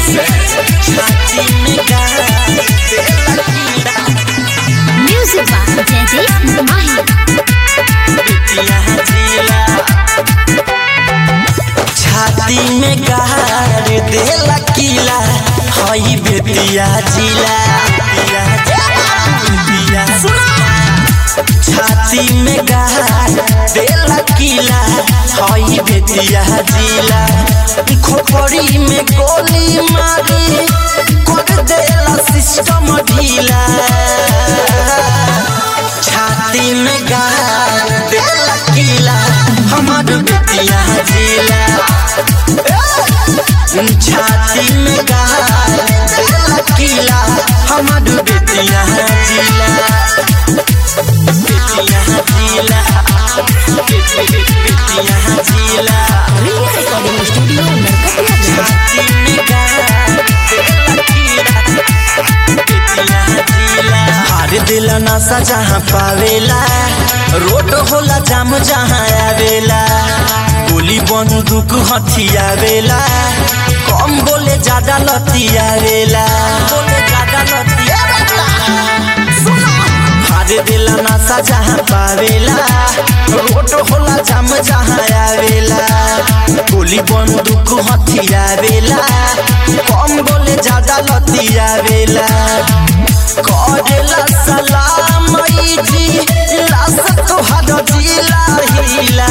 कैसे छाती में गाड़ देला कीड़ा म्यूजिक बा जयदीप माही बेतिया जिला छाती में गाड़ देला कीला हई बेतिया जिला बेतिया छाती में गाड़ देला कीला हई बेतिया जिला खोपड़ी में गोली मारी कर देला सिस्टम ढीला छाती में गाड़ देला कीला हमार बेतिया जिला छाती में गाड़ देला कीला हमार बेतिया जिला बेतिया जिला बेतिया जिला रिया रिकॉर्डिंग स्टूडियो नरकटिया छाती में गाड़ देला कीला बेतिया जिला हार दिल नशा जहाँ पावेला रोड होला जाम जहाँ आवेला गोली बंदूक हथियावेला कम बोले ज्यादा लतियावेला बोले ज्यादा लतियावेला हार दिल नशा जहाँ पावेला रोड होला जाम जहाँ आवेला गोली बंदूक हथियावेला कम बोले ज्यादा लतियावेला करेला सलाम जी लाश तोहर जिला हिला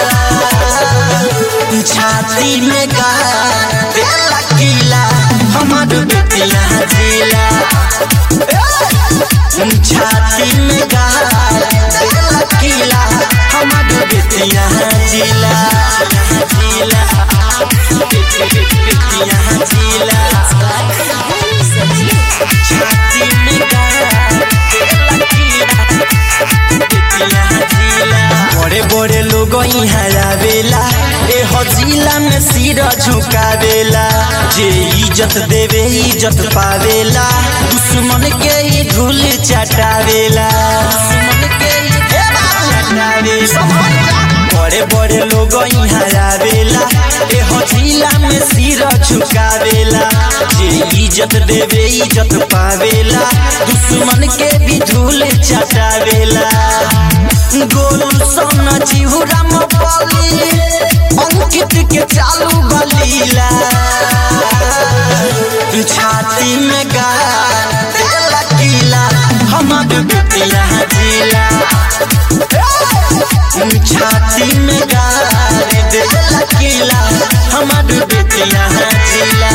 छाती में गाड़ देला किला हमर बेटिया जिला छाती में गाड़ देला किला हमर बेटिया जिला जिला बेटिया जिला छाती में गाड़ देला कीड़ा बेतिया जिला बड़े बड़े लोग यहाँ आवेला ए हो जिला में सिर झुकावेला जे इज्जत देवे इज्जत पावेला दुश्मन के ही धूल चटावेला दुश्मन के ही चटावेला बड़े बड़े लोग यहाँ आवेला ए हो जिला में सिर झुकावेला जे इज्जत देवे इज्जत पावेला दुश्मन के भी धूल चटावेला गोलू सोना जीवरा मोबाली अंकित के चालू बलीला छाती में गाड़ देला कीला हमर बेटिया जिला छाती में गाड़ देला कीला हमर बेटिया जिला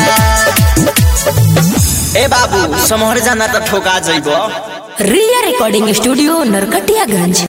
ए बाबू समहर जाना त ठोका जइबो रिया रिकॉर्डिंग स्टूडियो नरकटियागंज